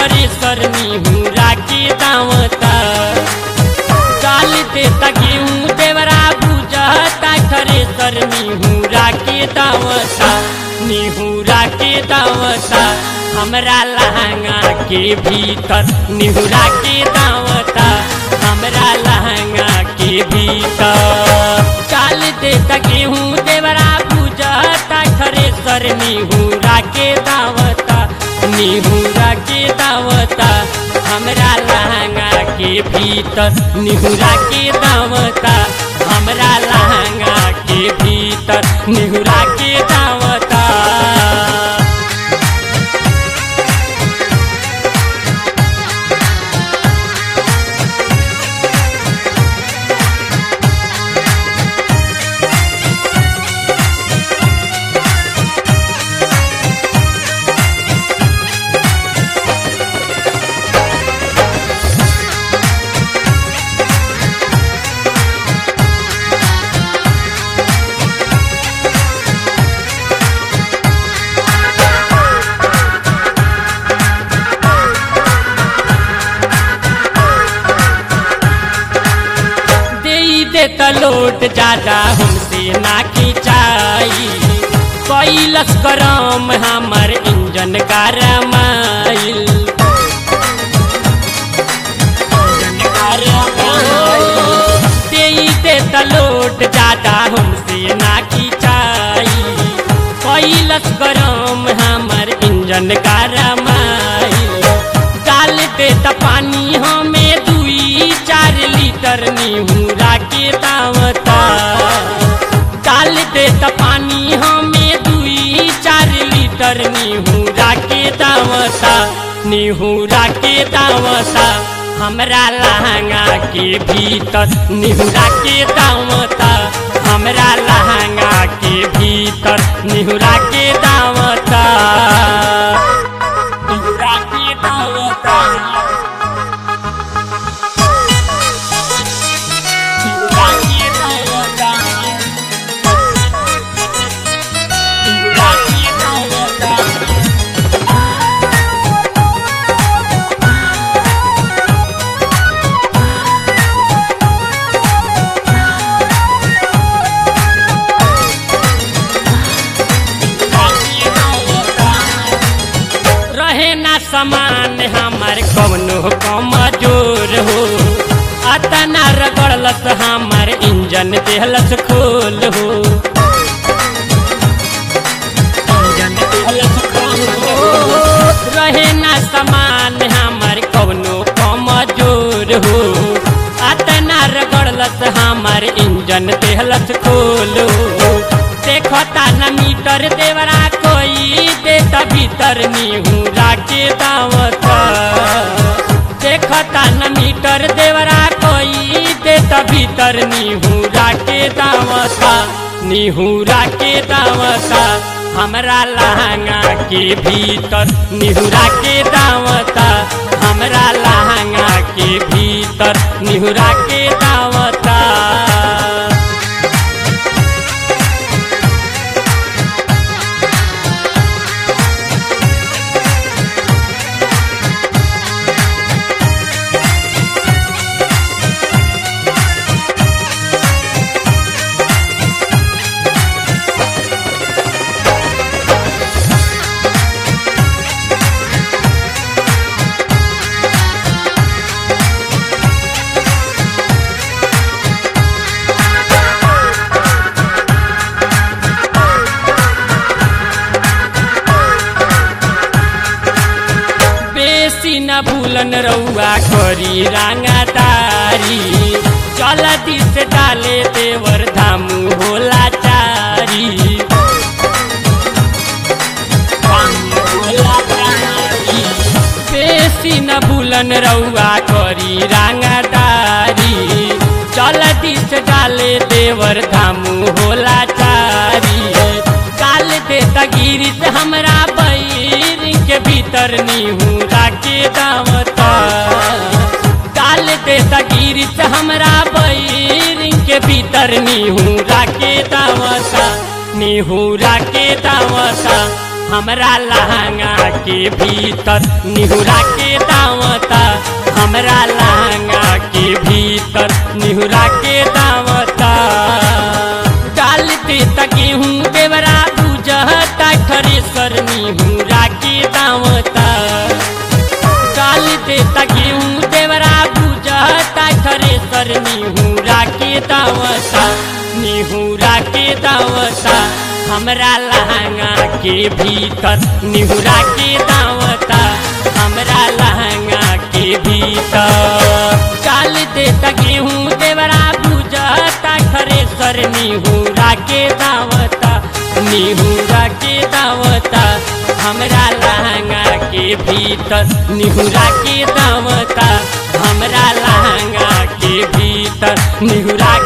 Thresher निहुरा के दावता डाल देता गेहूँ देवरा बुझता थरेसर निहुरा के दावता निहुरा के दावता हमरा लहंगा के भीतर निहुरा के दावता हमरा लहंगा के भीतर डाल देता गेहूँ देवरा बुझता थरेसर निहुरा के दावता निहुरा के दावता हमरा लहंगा के भीतर निहुरा के दावता हमरा लहंगा के भीतर निहुरा के दावता दे दे तलोट ज्यादा हमसे ना खिंचाई कैलस करम हमर इंजन का रमाइल दे दे तलोट ज्यादा हमसे ना खिंचाई कैलस करम हमर इंजन का रमाइल डाल दे त पानी हमें दुई चार लीटर निहुरा के दावता डाल दे त पानी हमें दुई चार लीटर निहुरा के दावता निहुरा के दावता हमरा लहंगा के भीतर निहुरा के दावता हमरा लहंगा के भीतर निहुरा के दावता निहुरा के दावता निहुरा के दावता निहुरा के दावता रहे ना समान हमार कवनो कमजोर हो अतना रगड़लस हमार इंजन देहलस खोल हो इंजन देहलस खोल हो। रहे ना समान हमार कवनो कमजोर हो अतना रगड़लस हमार इंजन देहलस खोल हो देखता न मीटर देवरा कोई देता भीतर निहुरा के दावता देखता न मीटर देवरा कोई देता भीतर निहुरा के दावता निहुरा के दावता हमरा लहंगा के भीतर निहुरा के दावता हमरा लहंगा के भीतर निहुरा के दावता बेसी न भूलन रउआ करी रांगादारी चल दिस डाले देवर धामू होला चारी बेसी न भूलन रउआ करी रांगादारी चल दिस डाले देवर धामू होला चारी काल दे गिरित हमरा बैर के भीतर निहुरा के दावता काल दे गिरित हमरा बैर के भीतर निहुरा के दावता निहुरा के दावता हमरा लहंगा के भीतर निहुरा के दावता हमरा लहंगा के भीतर निहुरा के दावता डाल दे गेहूँ देवरा बुझता थ्रेसर निहुरा के दावता डाल दे गेहूँ देवरा बुझता थ्रेसर निहुरा के दावता निहुरा के दावता हमरा लहंगा के भीतर निहुरा के दावता हमरा लहंगा के भीतर डाल दे गेहूँ देवरा बुझता थ्रेसर निहुरा के दावता निहुरा के दावता हमरा लहंगा के भीतर निहुरा के दावता हमरा लहंगा के भीतर निहुरा